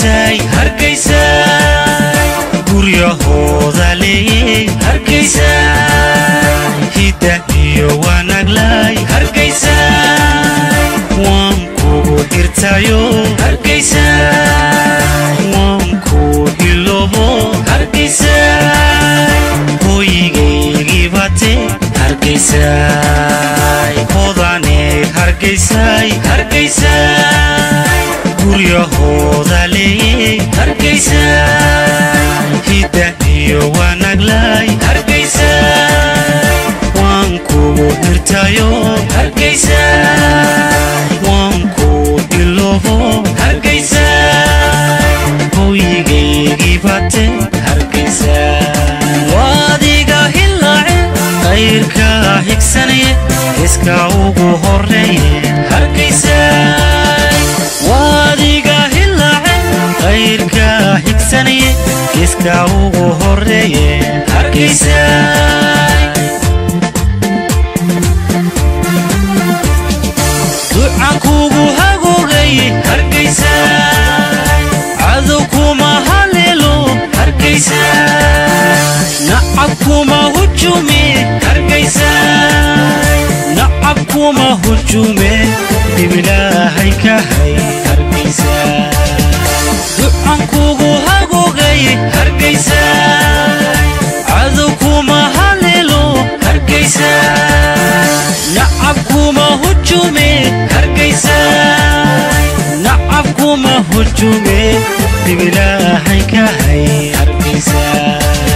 hargeysay hargeysay guryahooda leeyey hargeysay hidda iyo wanaaglay hargeysay waan kugu xirtayo hargeysay waan ku hiloobo hargeysay hooyigaygii bate hargeysay hodaneed hargeysay hargeysay guryahooda leeyey hargeysay hidda iyo wanaaglay hargeysay waan kugu xirtayo hargeysay waan ku iloobo hargeysay hooyigaygii bate hargeysay waadiga hilaace qayrka higsanaye iska ugu horeeye hargeysay waadiga hilaace qayrka higsanaye iska ugu horeeye hargeysay duca kugu hagoogay hargeysay cadow kuma haleelo hargeysay nacab kuma hujume hargeysay nacab kuma hujume dhibilaahay ka hay hargeysay ducan kugu hagoogay hargeysay cadow kuma haleelo hargeysay nacab kuma hujume hargeysay nacab kuma hujume dhibilaahay ka hay hargeysay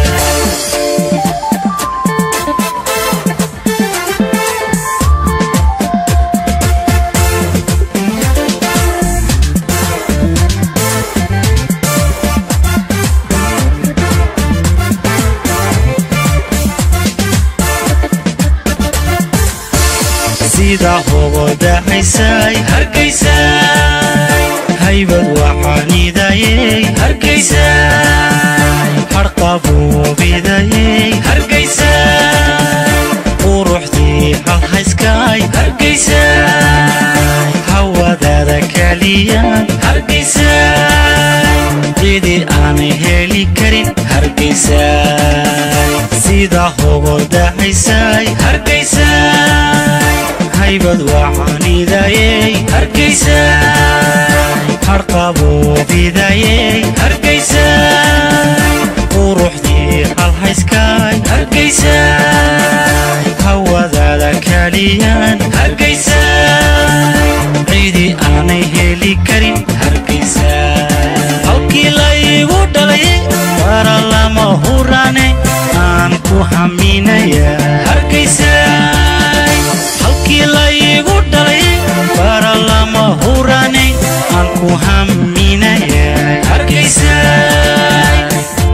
sida hogodacaysay hargeysay haybad waxaanidayey hargeysay harqabuubidayey hargeysay quruxdii halhayskay hargeysay hawadaada kaliyan hargeysay cidi aan heli karin hargeysay sida hogodacaysay hargeysay haybad waxaanidayey hargeysay harqabuubidayey hargeysay quruxdii halhayskay hargeysay hawadaada kaliyan hargeysay cidi aanay heli karin hargeysay halkii laygu dhalay bara lama hurane aan ku haminaya hargeysay halkii laygu dhalay bara lama hurane aan ku haminaya hargeysay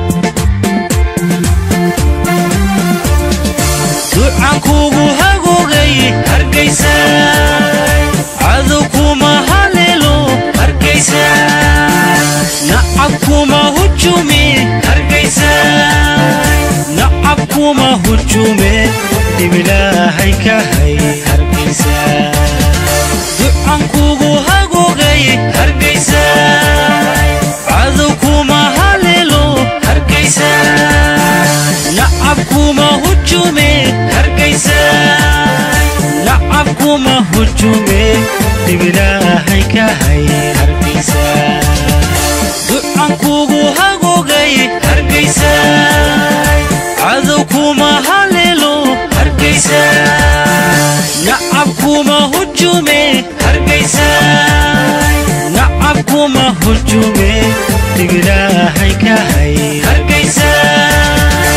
ducan kugu hagoogay hargeysay cadow kuma haleelo hargeysay nacab kuma hujume hargeysay nacab kuma hujume dhibilaahay ka hay hargeysay ducan kugu hagoogay hargeysay cadow kuma haleelo hargeysay nacab kuma hujume hargeysay nacab kuma hujume dhibilaahay ka hay hargeysay ducan kugu hagoogay hargeysay cadow kuma haleelo hargeysay nacab kuma hujume hargeysay nacab kuma hujume dhibilaahay ka hay hargeysay